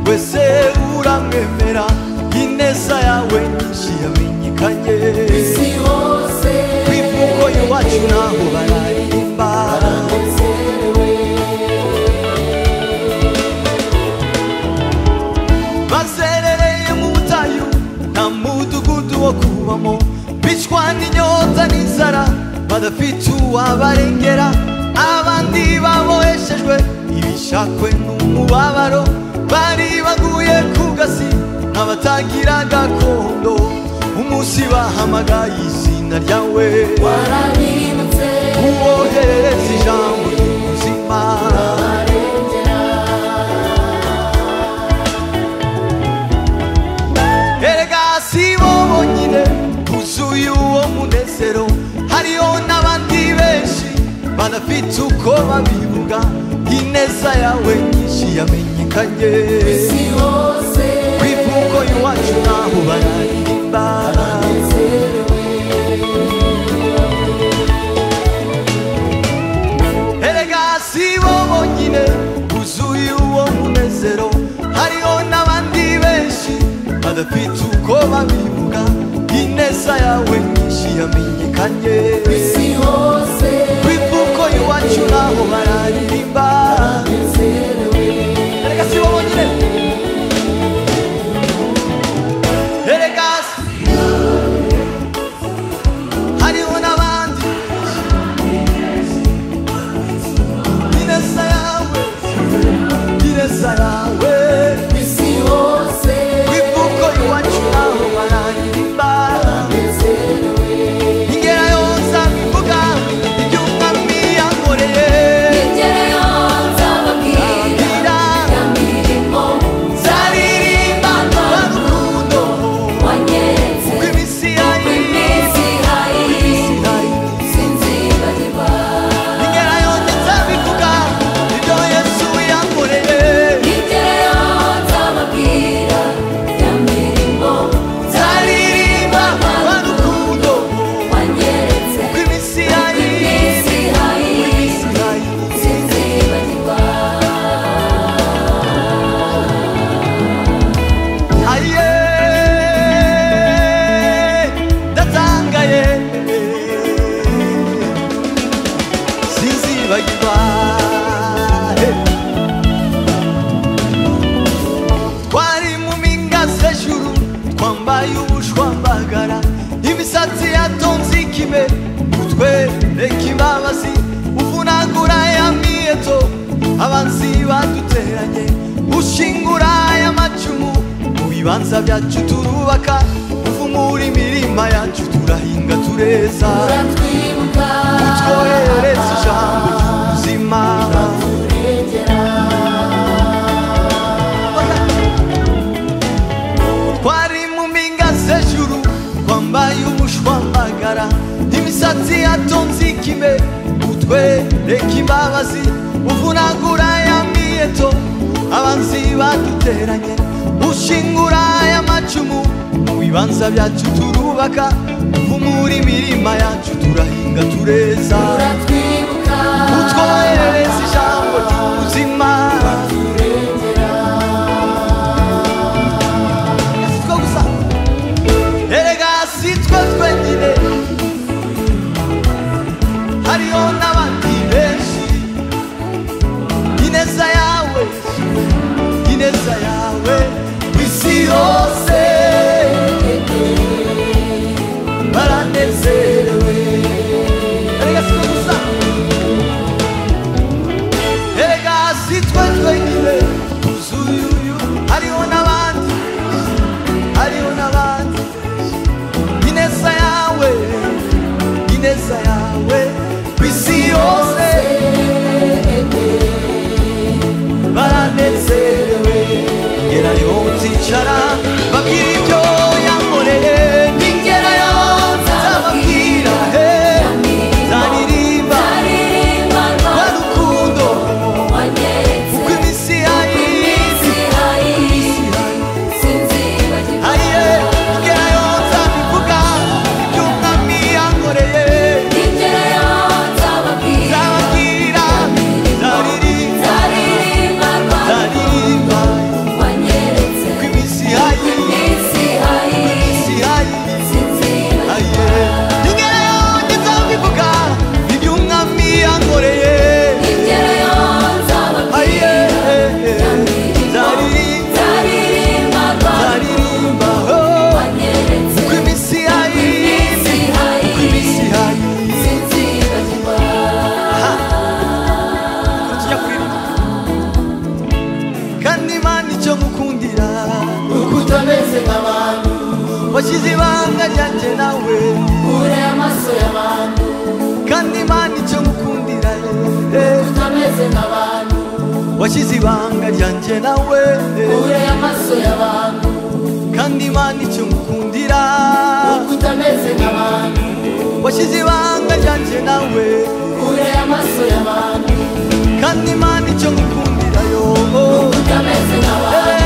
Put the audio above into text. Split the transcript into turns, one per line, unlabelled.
wese uramwemera ineza yawe nyinshi yamenyekanye
isi hose
ku ivuko iwacu naho bararirimba
banezerewe
bazerereye mu butayu nta mudugudu wo kubamo bicwa n'inyota n'inzara badafite uwabarengera abandi baboheshejwe ibishakwe n'umubabaro bari baguye ku gasi nk'abatagira gakondo umunsi bahamagaye izina ryawe
warabimutse
uwoherereza ijambo ry'ubuzima
barengera
erega si bo bonyine buzuye uwo munezero hariho n'abandi benshi banafite uko babivuga ineza yawe nyinshi yamenyekanye
isi hose
ku ivuko iwacu naho bararirimba
banezerewe
erega si bo bonyine buzuye uwo munezero hariho n'abandi benshi badafite uko babivuga ineza yawe nyinshi yamenyekanye
isi hose
kwivuko iwacu naho bararirimba
banezerewe
erega si bo bonyine erega si- hariho n'abandi ineza yawe ineza yawe
isi hose
kwivuko iwacu naho bararirimba
banezerewe
ingera yonza bivuga iby'umwami yankoreye
ingero nzababwira
ababwira
ya mirimo
Zaririmba n'urukundo
wanyeretse
rw'iminsi yari
iminsi hari sinzibagirwa
ingera yose nzabivuga ibyo yesu yankoreye
ingero nzababwira ya mirimo
zaririmba n'urukundo
wanyeretse
rw'iminsi yari
iminsi hari sinzibagirwa
aye ndatangaye sinzibagirwa Hey. twari mu mpinga z'ejuru twambaye ubushwambagara imisatsi yatonze ikime utwe reka imbabazi uvunagura ya miyeto abanzi baduteranye ushingura aya macumu mu bibanza byacu turubaka uvumura imirima yacu turahinga tureza
uratwibuka
utwohereza ijambo ry'ubuzima
urengera
twari mu mpinga z'ejuru twambaye umushwambagara imisatsi yatonze ikime utwe reka imbabazi uvunagura ya miyeto abanzi baduteranye ushingura aya macumu mu bibanza byacu turubaka uvumura imirima yacu turahinga tureza
uratwibuka
utwohereza ijambo ry'ubuzima sitwo gusa erega sitwe twenyine hariho n'abandi benshi ineza yawe ineza yawe isi yose baranezerewe erega sitwe gusa erega sitwe twenyine tuzuye uyu hariho n'abandi hariho n'abandi ineza yawe ineza yawe ku isi yose baranezerewe ngerayo nzicara babwira ibyo yankoreye ningerayo nzababwira he nzaririmba rwa rukundo kuko iminsi yayi
Thank you.
nzira
uko utameze nk'abantu
washyize ibanga ryanjye nawe
ure amaso y'abantu
kandi imana icyo ngukundira eh,
utameze nk'abantu
washyize ibanga ryanjye nawe eh,
ure amaso y'abantu
kandi imana icyo ngukundira
uko utameze nk'abantu
washyize ibanga ryanjye nawe
ure amaso y'abantu
kandi imana icyo ngukundira yo
utameze nk'abantu